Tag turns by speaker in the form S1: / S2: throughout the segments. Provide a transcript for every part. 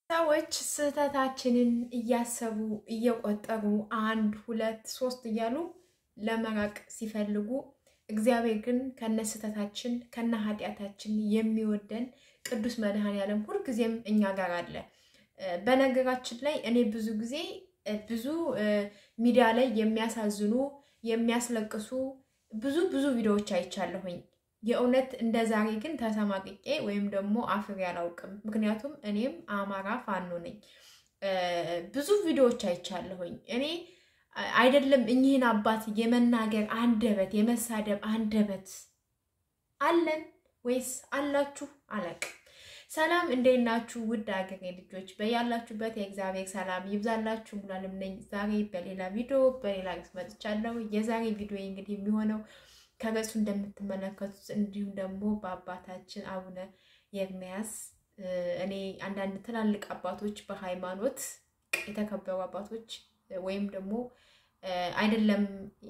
S1: ሰዎች ስህተታችንን እያሰቡ እየቆጠሩ አንድ ሁለት ሶስት እያሉ ለመራቅ ሲፈልጉ እግዚአብሔር ግን ከነ ስህተታችን ከነ ኃጢአታችን የሚወደን ቅዱስ መድኃኔዓለም ሁልጊዜም እኛ ጋር አለ። በነገራችን ላይ እኔ ብዙ ጊዜ ብዙ ሚዲያ ላይ የሚያሳዝኑ የሚያስለቅሱ ብዙ ብዙ ቪዲዮዎች አይቻለሁኝ። የእውነት እንደ ዛሬ ግን ተሰማቅቄ ወይም ደግሞ አፍሬ አላውቅም። ምክንያቱም እኔም አማራ ፋኖ ነኝ። ብዙ ቪዲዮዎች አይቻለሁኝ። እኔ አይደለም እኚህን አባት የመናገር አንደበት የመሳደብ አንደበት አለን ወይስ አላችሁ? አላቅም። ሰላም እንዴት ናችሁ? ውድ አገሬ ልጆች በያላችሁበት የእግዚአብሔር ሰላም ይብዛላችሁ። ሙሉዓለም ነኝ። ዛሬ በሌላ ቪዲዮ በሌላ ርዕስ መጥቻለሁ። የዛሬ ቪዲዮ እንግዲህ የሚሆነው ከገጹ እንደምትመለከቱት እንዲሁም ደግሞ በአባታችን አቡነ ኤርምያስ እኔ አንዳንድ ትላልቅ አባቶች በሃይማኖት የተከበሩ አባቶች ወይም ደግሞ አይደለም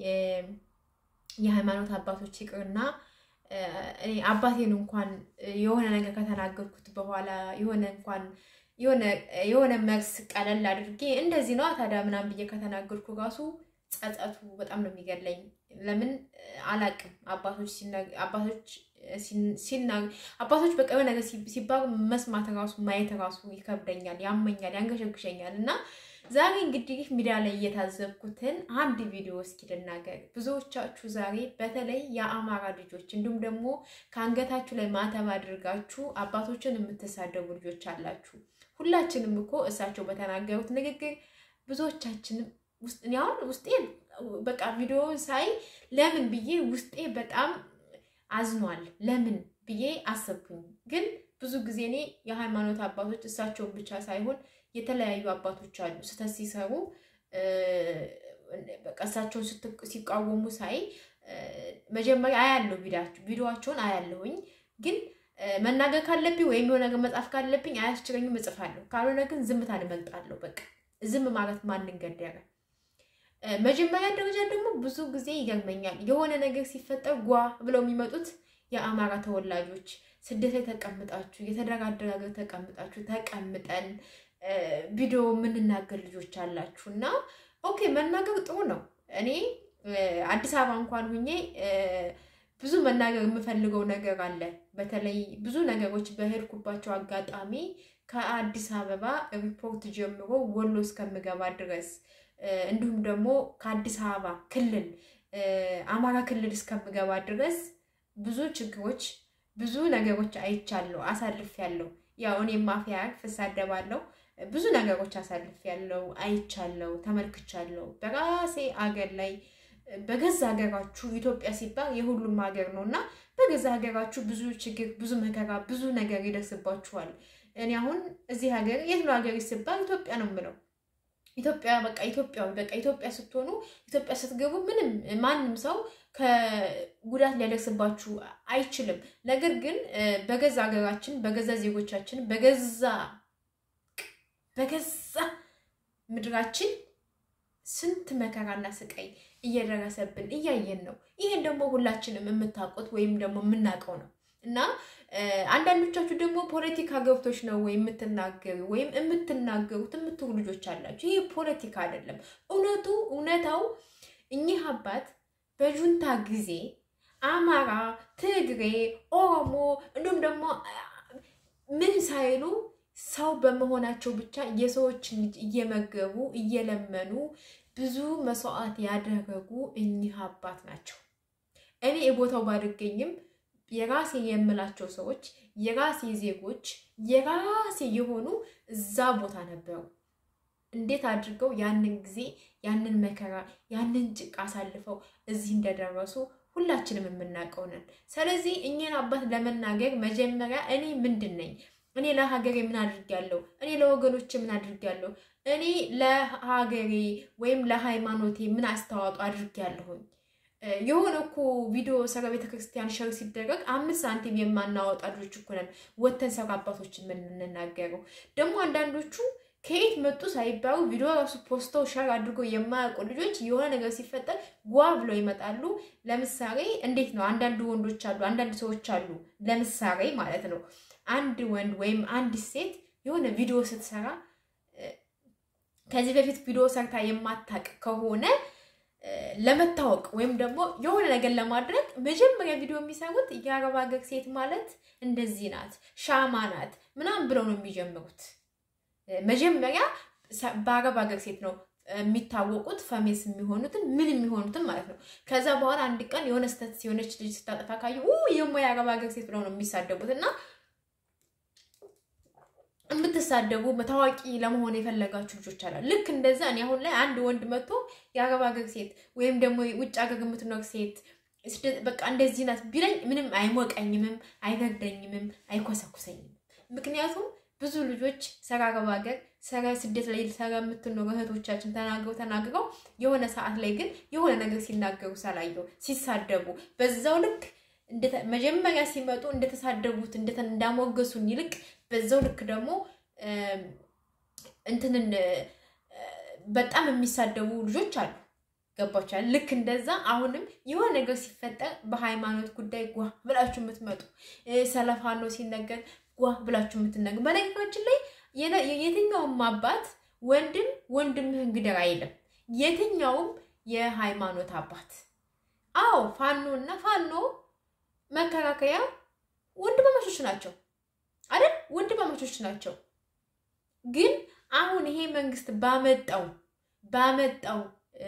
S1: የሃይማኖት አባቶች ይቅርና እኔ አባቴን እንኳን የሆነ ነገር ከተናገርኩት በኋላ የሆነ እንኳን የሆነ መልስ ቀለል አድርጌ እንደዚህ ነው ታዲያ ምናምን ብዬ ከተናገርኩ ራሱ ጸጸቱ በጣም ነው የሚገለኝ። ለምን አላቅም። አባቶች አባቶች አባቶች በቃ የሆነ ነገር ሲባሉ መስማት ራሱ ማየት ራሱ ይከብደኛል፣ ያመኛል፣ ያንገሸግሸኛል እና ዛሬ እንግዲህ ሚዲያ ላይ እየታዘብኩትን አንድ ቪዲዮ እስኪ ልናገር። ብዙዎቻችሁ ዛሬ በተለይ የአማራ ልጆች እንዲሁም ደግሞ ከአንገታችሁ ላይ ማተብ አድርጋችሁ አባቶችን የምትሳደቡ ልጆች አላችሁ። ሁላችንም እኮ እሳቸው በተናገሩት ንግግር ብዙዎቻችንም አሁን ውስጤ በቃ ቪዲዮ ሳይ ለምን ብዬ ውስጤ በጣም አዝኗል። ለምን ብዬ አሰብኩኝ። ግን ብዙ ጊዜ እኔ የሃይማኖት አባቶች እሳቸውን ብቻ ሳይሆን የተለያዩ አባቶች አሉ ስህተት ሲሰሩ በቃ እሳቸውን ሲቃወሙ ሳይ መጀመሪያ አያለሁ፣ ቪዲዮዋቸውን አያለሁኝ። ግን መናገር ካለብኝ ወይም የሆነ ነገር መጻፍ ካለብኝ አያስችለኝም፣ እጽፋለሁ። ካልሆነ ግን ዝምታን እመርጣለሁ። በቃ ዝም ማለት ማንን ገደረ? መጀመሪያ ደረጃ ደግሞ ብዙ ጊዜ ይገርመኛል። የሆነ ነገር ሲፈጠር ጓ ብለው የሚመጡት የአማራ ተወላጆች ስደት ላይ ተቀምጣችሁ የተደራደረ ሀገር ተቀምጣችሁ ተቀምጠን ቪዲዮ የምንናገር ልጆች አላችሁ እና ኦኬ መናገር ጥሩ ነው። እኔ አዲስ አበባ እንኳን ሁኜ ብዙ መናገር የምፈልገው ነገር አለ። በተለይ ብዙ ነገሮች በሄድኩባቸው አጋጣሚ ከአዲስ አበባ ሪፖርት ጀምሮ ወሎ እስከምገባ ድረስ እንዲሁም ደግሞ ከአዲስ አበባ ክልል አማራ ክልል እስከምገባ ድረስ ብዙ ችግሮች፣ ብዙ ነገሮች አይቻለሁ፣ አሳልፌያለሁ። ያው እኔም ማፊያ እሳደባለሁ። ብዙ ነገሮች አሳልፌያለሁ፣ አይቻለሁ፣ ተመልክቻለሁ። በራሴ አገር ላይ በገዛ ሀገራችሁ ኢትዮጵያ ሲባል የሁሉም ሀገር ነው እና በገዛ ሀገራችሁ ብዙ ችግር፣ ብዙ መከራ፣ ብዙ ነገር ይደርስባችኋል። እኔ አሁን እዚህ ሀገር የት ነው ሀገር ሲባል ኢትዮጵያ ነው የምለው። ኢትዮጵያ በቃ ኢትዮጵያዊ በቃ ኢትዮጵያ ስትሆኑ ኢትዮጵያ ስትገቡ ምንም ማንም ሰው ከጉዳት ሊያደርስባችሁ አይችልም። ነገር ግን በገዛ ሀገራችን በገዛ ዜጎቻችን በገዛ በገዛ ምድራችን ስንት መከራና ስቃይ እየደረሰብን እያየን ነው። ይሄን ደግሞ ሁላችንም የምታውቁት ወይም ደግሞ የምናውቀው ነው እና አንዳንዶቻችሁ ደግሞ ፖለቲካ ገብቶች ነው ወይ የምትናገሩ ወይም የምትናገሩት የምትሉ ልጆች አላችሁ። ይህ ፖለቲካ አይደለም። እውነቱ እውነታው እኚህ አባት በጁንታ ጊዜ አማራ፣ ትግሬ፣ ኦሮሞ እንዲሁም ደግሞ ምን ሳይሉ ሰው በመሆናቸው ብቻ የሰዎችን ልጅ እየመገቡ እየለመኑ ብዙ መስዋዕት ያደረጉ እኚህ አባት ናቸው። እኔ የቦታው ባልገኝም የራሴ የምላቸው ሰዎች የራሴ ዜጎች የራሴ የሆኑ እዛ ቦታ ነበሩ። እንዴት አድርገው ያንን ጊዜ ያንን መከራ ያንን ጭቃ አሳልፈው እዚህ እንደደረሱ ሁላችንም የምናውቀው ነን። ስለዚህ እኚህን አባት ለመናገር መጀመሪያ እኔ ምንድን ነኝ? እኔ ለሀገሬ ምን አድርጊያለሁ? እኔ ለወገኖች ምን አድርጊያለሁ? እኔ ለሀገሬ ወይም ለሃይማኖቴ ምን አስተዋጽኦ አድርጊያለሁኝ? የሆነ እኮ ቪዲዮ ሰራ ቤተክርስቲያን ሸር ሲደረግ አምስት ሳንቲም የማናወጣ ልጆች እኮ ነን ወተን ሰራ አባቶችን የምንናገረው። ደግሞ አንዳንዶቹ ከየት መጡ ሳይባሉ ቪዲዮ ራሱ ፖስተው ሸር አድርጎ የማያውቁ ልጆች የሆነ ነገር ሲፈጠር ጓ ብለው ይመጣሉ። ለምሳሌ እንዴት ነው አንዳንድ ወንዶች አሉ፣ አንዳንድ ሰዎች አሉ። ለምሳሌ ማለት ነው አንድ ወንድ ወይም አንዲት ሴት የሆነ ቪዲዮ ስትሰራ ከዚህ በፊት ቪዲዮ ሰርታ የማታውቅ ከሆነ ለመታወቅ ወይም ደግሞ የሆነ ነገር ለማድረግ መጀመሪያ ቪዲዮ የሚሰሩት የአረብ ሀገር ሴት ማለት እንደዚህ ናት፣ ሻማ ናት ምናምን ብለው ነው የሚጀምሩት። መጀመሪያ በአረብ ሀገር ሴት ነው የሚታወቁት ፈሜስ የሚሆኑትን ምን የሚሆኑትን ማለት ነው። ከዛ በኋላ አንድ ቀን የሆነ ስህተት ሲሆነች ልጅ ስታጠፋ ካዩ የሞ የአረብ ሀገር ሴት ብለው ነው የሚሳደቡት እና የምትሳደቡ ታዋቂ ለመሆን የፈለጋችሁ ልጆች አላ ልክ እንደዛ እኔ አሁን ላይ አንድ ወንድ መጥቶ የአረብ ሀገር ሴት ወይም ደግሞ ውጭ ሀገር የምትኖር ሴት በቃ እንደዚህ ናት ቢለኝ ምንም አይሞቀኝምም፣ አይበርደኝምም፣ አይኮሰኩሰኝም። ምክንያቱም ብዙ ልጆች ሰራ አረብ ሀገር ሰራ ስደት ላይ ሰራ የምትኖሩ እህቶቻችን ተናግረው ተናግረው የሆነ ሰዓት ላይ ግን የሆነ ነገር ሲናገሩ ሳላየው ሲሳደቡ በዛው ልክ መጀመሪያ ሲመጡ እንደተሳደቡት እንዳሞገሱን ይልቅ በዛው ልክ ደግሞ እንትንን በጣም የሚሳደቡ ልጆች አሉ። ገባችኋል? ልክ እንደዛ አሁንም የሆነ ነገር ሲፈጠር በሃይማኖት ጉዳይ ጓ ብላችሁ የምትመጡ ሰለፋኖ ሲነገር ጓ ብላችሁ የምትነገሩ። በነገራችን ላይ የትኛውም አባት ወንድም ወንድምህን ግደር አይልም። የትኛውም የሃይማኖት አባት አዎ ፋኖ እና ፋኖ መከራከያ ወንድማማቾች ናቸው አይደል? ወንድማማቾች ናቸው። ግን አሁን ይሄ መንግስት ባመጣው ባመጣው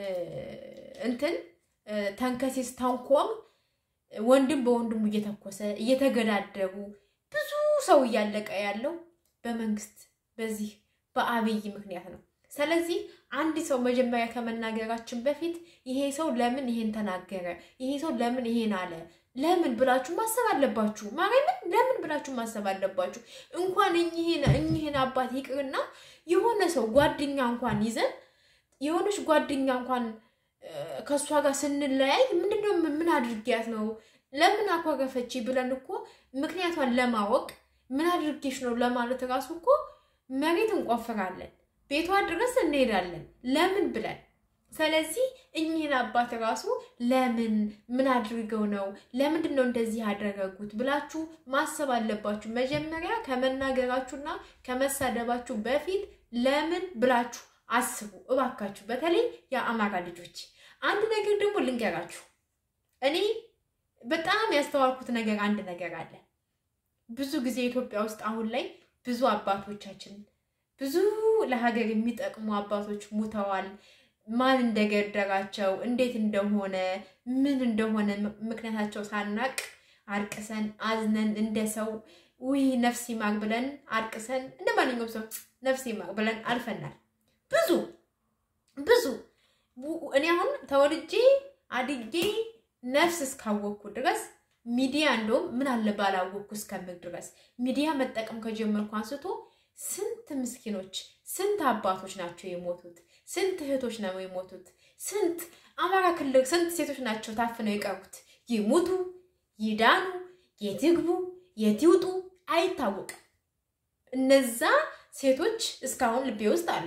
S1: እንትን ተንከሲስ ተንኮም ወንድም በወንድሙ እየተኮሰ እየተገዳደሩ ብዙ ሰው እያለቀ ያለው በመንግስት በዚህ በአብይ ምክንያት ነው። ስለዚህ አንድ ሰው መጀመሪያ ከመናገራችን በፊት ይሄ ሰው ለምን ይሄን ተናገረ፣ ይሄ ሰው ለምን ይሄን አለ ለምን ብላችሁ ማሰብ አለባችሁ። ማርያምን ለምን ብላችሁ ማሰብ አለባችሁ። እንኳን እኚህን አባት ይቅርና የሆነ ሰው ጓደኛ እንኳን ይዘን የሆነች ጓደኛ እንኳን ከእሷ ጋር ስንለያይ ምንድነው ምን አድርጊያት ነው ለምን አኳረፈች ብለን እኮ ምክንያቷን ለማወቅ ምን አድርጌሽ ነው ለማለት ራሱ እኮ መሬት እንቆፍራለን፣ ቤቷ ድረስ እንሄዳለን። ለምን ብለን ስለዚህ እኚህን አባት ራሱ ለምን ምን አድርገው ነው ለምንድን ነው እንደዚህ ያደረጉት ብላችሁ ማሰብ አለባችሁ። መጀመሪያ ከመናገራችሁና ከመሳደባችሁ በፊት ለምን ብላችሁ አስቡ እባካችሁ። በተለይ የአማራ ልጆች አንድ ነገር ደግሞ ልንገራችሁ። እኔ በጣም ያስተዋልኩት ነገር አንድ ነገር አለ። ብዙ ጊዜ ኢትዮጵያ ውስጥ አሁን ላይ ብዙ አባቶቻችን ብዙ ለሀገር የሚጠቅሙ አባቶች ሙተዋል። ማን እንደገደራቸው እንዴት እንደሆነ ምን እንደሆነ ምክንያታቸው ሳናቅ አርቅሰን አዝነን እንደ ሰው ውይ ነፍስ ይማር ብለን አርቅሰን እንደ ማንኛውም ሰው ነፍስ ይማር ብለን አልፈናል። ብዙ ብዙ እኔ አሁን ተወልጄ አድጌ ነፍስ እስካወቅኩ ድረስ ሚዲያ እንደውም ምን አለ ባላወቅኩ እስከምል ድረስ ሚዲያ መጠቀም ከጀመርኩ አንስቶ ስንት ምስኪኖች ስንት አባቶች ናቸው የሞቱት? ስንት እህቶች ነው የሞቱት? ስንት አማራ ክልል ስንት ሴቶች ናቸው ታፍነው የቀሩት? ይሙቱ ይዳኑ፣ የት ይግቡ፣ የት ይውጡ አይታወቅም። እነዛ ሴቶች እስካሁን ልቤ ውስጥ አሉ።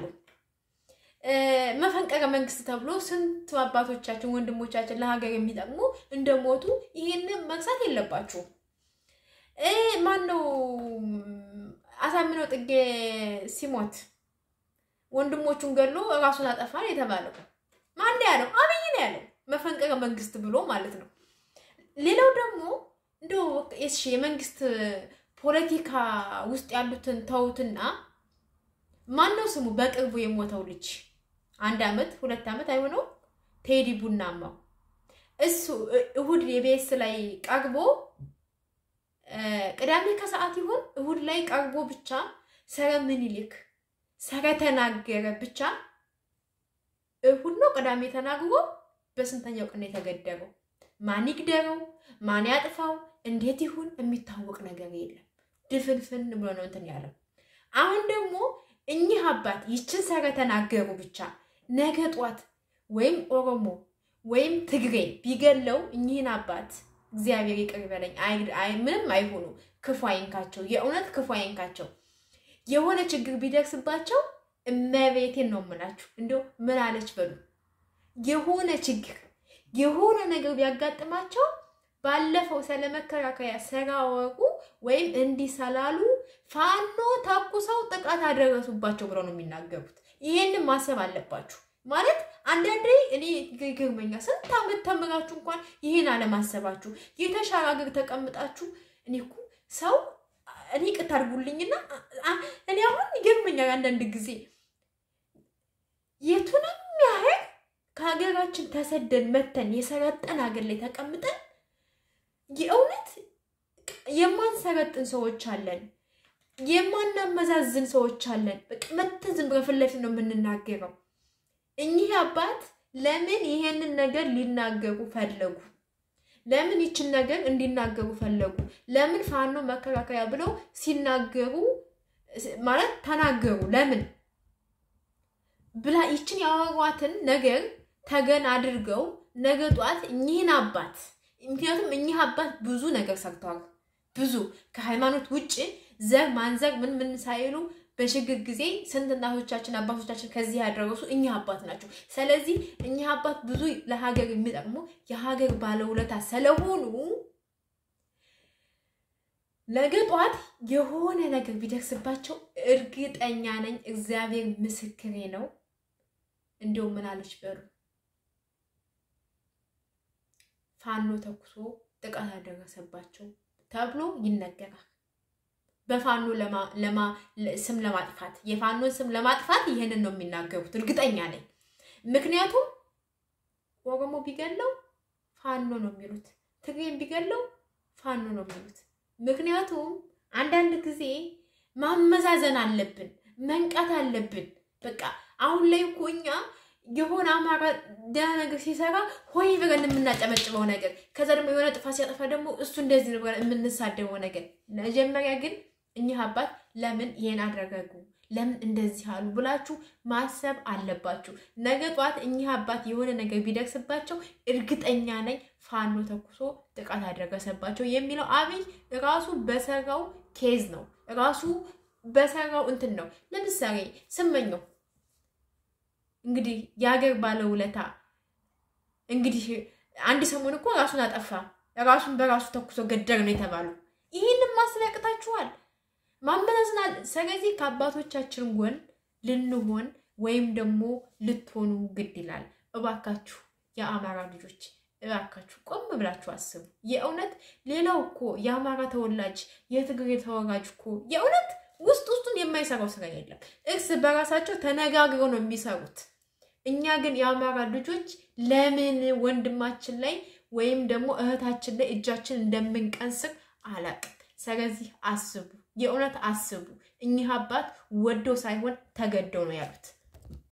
S1: መፈንቀረ መንግስት ተብሎ ስንት አባቶቻችን ወንድሞቻችን ለሀገር የሚጠቅሙ እንደሞቱ ይሄንን መርሳት የለባችሁም። ማነው አሳምነው ጥጌ ሲሞት ወንድሞቹን ገሎ ራሱን አጠፋን የተባለው ማን ያለው? አብይ ነው ያለው። መፈንቀረ መንግስት ብሎ ማለት ነው። ሌላው ደግሞ እንደው እሺ የመንግስት ፖለቲካ ውስጥ ያሉትን ተውትና ማነው ስሙ በቅርቡ የሞተው ልጅ አንድ አመት ሁለት አመት አይሆነው ቴዲ ቡናማው እሱ እሁድ የቤስ ላይ ቀርቦ ቅዳሜ ከሰዓት ይሆን እሁድ ላይ ቀርቦ ብቻ ሰረ ምኒልክ ሰረ ተናገረ ብቻ እሁድ ነው ቅዳሜ ተናግሮ በስንተኛው ቀን የተገደረው? ማን ይግደረው? ማን ያጥፋው? እንዴት ይሁን የሚታወቅ ነገር የለም። ድፍንፍን ብሎ ነው እንትን ያለው። አሁን ደግሞ እኚህ አባት ይችን ሰረ ተናገሩ ብቻ ነገ ጧት ወይም ኦሮሞ ወይም ትግሬ ቢገለው እኚህን አባት እግዚአብሔር ይቅር ይበለኝ፣ ምንም አይሆኑ፣ ክፉ አይንካቸው፣ የእውነት ክፉ አይንካቸው። የሆነ ችግር ቢደርስባቸው እመቤቴን ነው የምላችሁ፣ እንዲያው ምን አለች በሉ። የሆነ ችግር የሆነ ነገር ቢያጋጥማቸው ባለፈው ስለ መከላከያ ስላወሩ ወይም እንዲህ ስላሉ ፋኖ ተኩሰው ጥቃት አደረሱባቸው ብለው ነው የሚናገሩት። ይሄንን ማሰብ አለባችሁ። ማለት አንዳንዴ እኔ ይገርመኛል። ስንት ዓመት ተምራችሁ እንኳን ይሄን አለማሰባችሁ የተሻለ ሀገር ተቀምጣችሁ እኔ እኮ ሰው እኔ ቅት አድርጉልኝና እኔ አሁን ይገርመኛል አንዳንድ ጊዜ የቱንም ያህል ከሀገራችን ተሰደን መተን የሰለጠን ሀገር ላይ ተቀምጠን የእውነት የማንሰለጥን ሰዎች አለን፣ የማናመዛዝን ሰዎች አለን። በቃ መተን ዝም ብለን ፊት ለፊት ነው የምንናገረው። እኚህ አባት ለምን ይሄንን ነገር ሊናገሩ ፈለጉ? ለምን ይችን ነገር እንዲናገሩ ፈለጉ? ለምን ፋኖ መከላከያ ብለው ሲናገሩ ማለት ተናገሩ? ለምን ብላ ይችን ያወሯትን ነገር ተገን አድርገው ነገ ጧት እኚህን አባት ምክንያቱም እኚህ አባት ብዙ ነገር ሰርተዋል። ብዙ ከሃይማኖት ውጭ ዘር ማንዘር ምን ምን ሳይሉ በሽግር ጊዜ ስንት እናቶቻችን አባቶቻችን ከዚህ ያደረሱ እኚህ አባት ናቸው። ስለዚህ እኚህ አባት ብዙ ለሀገር የሚጠቅሙ የሀገር ባለውለታ ስለሆኑ ነገ ጧት የሆነ ነገር ቢደርስባቸው እርግጠኛ ነኝ፣ እግዚአብሔር ምስክሬ ነው። እንዲሁም ምን አለች በሉ ፋኖ ተኩሶ ጥቃት ያደረሰባቸው ተብሎ ይነገራል። በፋኖ ስም ለማጥፋት የፋኖን ስም ለማጥፋት ይህንን ነው የሚናገሩት፣ እርግጠኛ ነኝ። ምክንያቱም ኦሮሞ ቢገለው ፋኖ ነው የሚሉት፣ ትግሬን ቢገለው ፋኖ ነው የሚሉት። ምክንያቱም አንዳንድ ጊዜ ማመዛዘን አለብን፣ መንቃት አለብን። በቃ አሁን ላይ እኮ እኛ የሆነ አማራ ደህና ነገር ሲሰራ ሆይ ብለን የምናጨመጭበው ነገር፣ ከዛ ደግሞ የሆነ ጥፋት ሲያጠፋ ደግሞ እሱ እንደዚህ ነው ብለን የምንሳደበው ነገር። መጀመሪያ ግን እኚህ አባት ለምን ይሄን አደረጉ፣ ለምን እንደዚህ አሉ ብላችሁ ማሰብ አለባችሁ። ነገ ጧት እኚህ አባት የሆነ ነገር ቢደርስባቸው እርግጠኛ ነኝ ፋኖ ተኩሶ ጥቃት አደረሰባቸው የሚለው አብይ ራሱ በሰራው ኬዝ ነው፣ ራሱ በሰራው እንትን ነው። ለምሳሌ ስመኘው እንግዲህ የሀገር ባለውለታ እንግዲህ አንድ ሰሞን እኮ ራሱን አጠፋ፣ ራሱን በራሱ ተኩሶ ገደር ነው የተባሉ። ይህንን ማሰብ ያቅታችኋል፣ ማመዛዝናል። ስለዚህ ከአባቶቻችን ጎን ልንሆን ወይም ደግሞ ልትሆኑ ግድ ይላል። እባካችሁ የአማራ ልጆች እባካችሁ ቆም ብላችሁ አስቡ። የእውነት ሌላው እኮ የአማራ ተወላጅ የትግሬ ተወላጅ እኮ የእውነት ውስጥ ውስጡን የማይሰራው ስራ የለም። እርስ በራሳቸው ተነጋግረው ነው የሚሰሩት። እኛ ግን የአማራ ልጆች ለምን ወንድማችን ላይ ወይም ደግሞ እህታችን ላይ እጃችን እንደምንቀንስር አላቅም። ስለዚህ አስቡ፣ የእውነት አስቡ። እኚህ አባት ወደው ሳይሆን ተገደው ነው ያሉት።